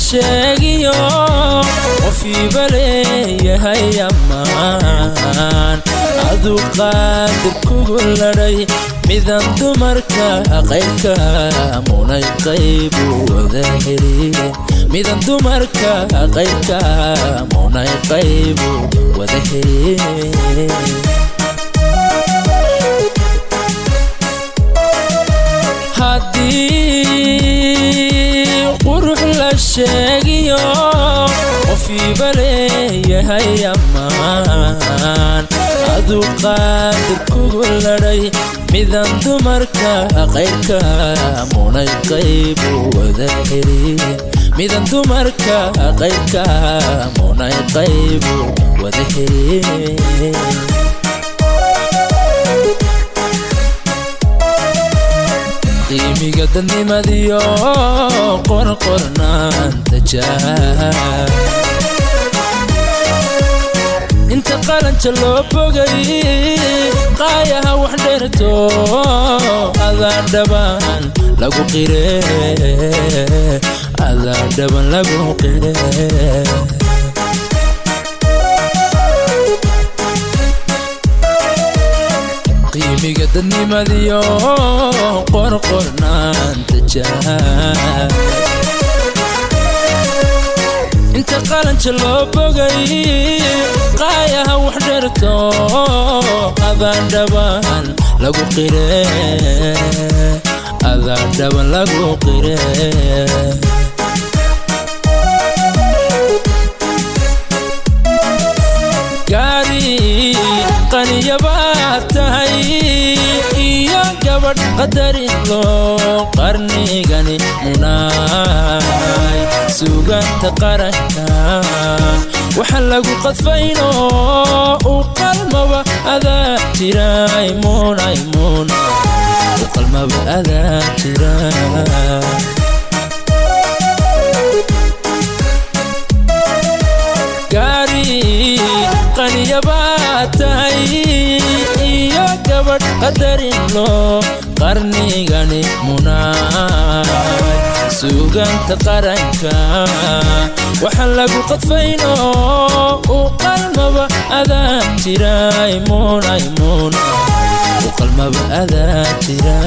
sheegiyo qofiiba leeyahay ammaan aduu qaadir kugu ladhay midan dumarka qaybka munay qaybu wada heli midan dumarka qaybka munay qaybu wada heli haddii qurux la sheegiyo qofiiba leeyahay ammaan aduu qaadir kugu ladhay midan dumarka qaybka munay qaybu wada heli midan dumarka qaybka munay qaybu wada heli qiimiga dadnimadiyo qorqornaanta jaa inta qalanja loo bogay qaayaha wax dheerto adaa dhaban lagu qire adaa dhaban lagu qire qiimiga dadnimadiyo qorqornaanta jaa inta qalanja loo bogay qaayaha wax dherto adaan dhaban lagu qire adaan dhaban lagu qire gaari qaniyabaad tahay iyo gabadh qadarin loo qarnigani munaay suganta qaranka waxa lagu qadfayno u qalmaba adaa jiray munay muna u qalmaba adaa jira gaari qaniyabaad tahay iyo gabadh qadarin loo qarnigani munaay suganta qaranka waxa lagu qadfayno u qalmaba adaa jiray munay muna u qalmaba adaa jira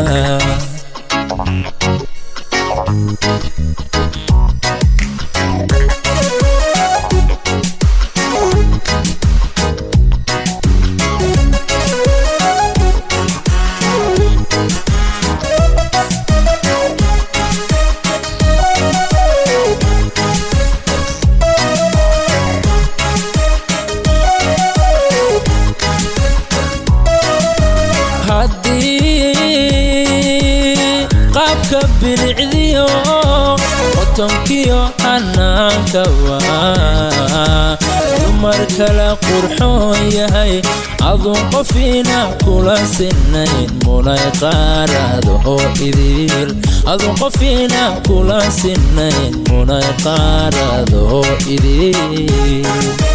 haddii qaabka bilicdiyo qotonkiyo xanaanka waa dumar kala qurxoon yahay aduun qofiina kula sinayn munay qaarado oo idil aduun qofiina kula sinayn munay qaarado oo idil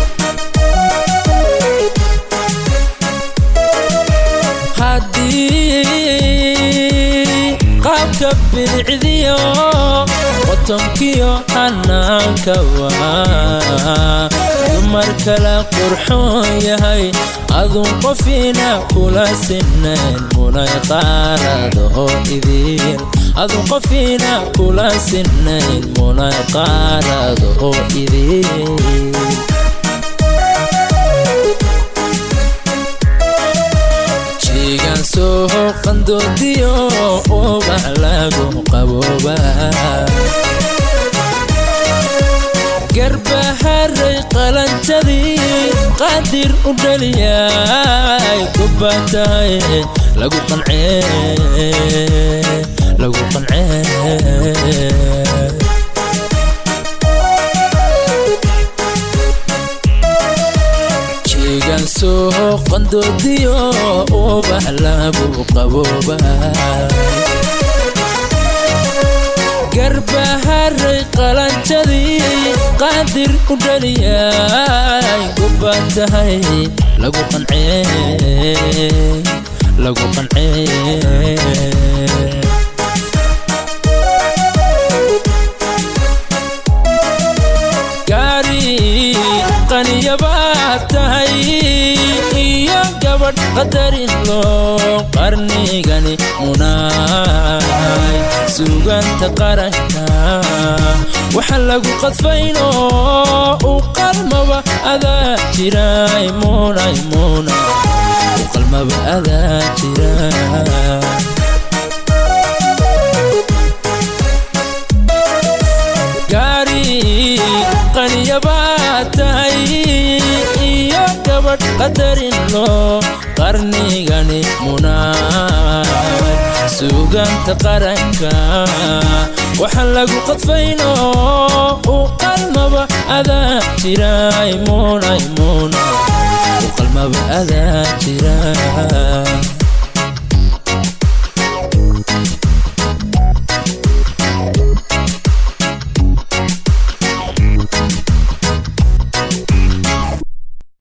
haddii qaabka bilicdiyo qotonkiyo xanaanka waa dumar kala qurxoon yahay aduun qofiina kula sinayn munay qaarado oo idil aduun qofiina kula sinayn munay qaarado oo idil jigan soo qandoodiyo ubax lagu qabooba garbaharay qalanjadii qaadir u dhaliyay kubaatahay lagu qancee lagu qancee jigan soo qandoodiyo ubax lagu qabooba garbaharay qalanjadii qaadir u dhaliyay kubaatahay lagu qancee lagu qancee qadarin loo qarnigani munaay suganta qaranka waxa lagu qadfayno u qalmaba adaa jiray munay munay u qalmaba adaa jira gaari qaniyabaa tahay iyo gabadh qadarin loo qarnigani munaay suganta qaranka waxa lagu qadfayno u qalmaba adaa jiray munay munay u qalmaba adaa jira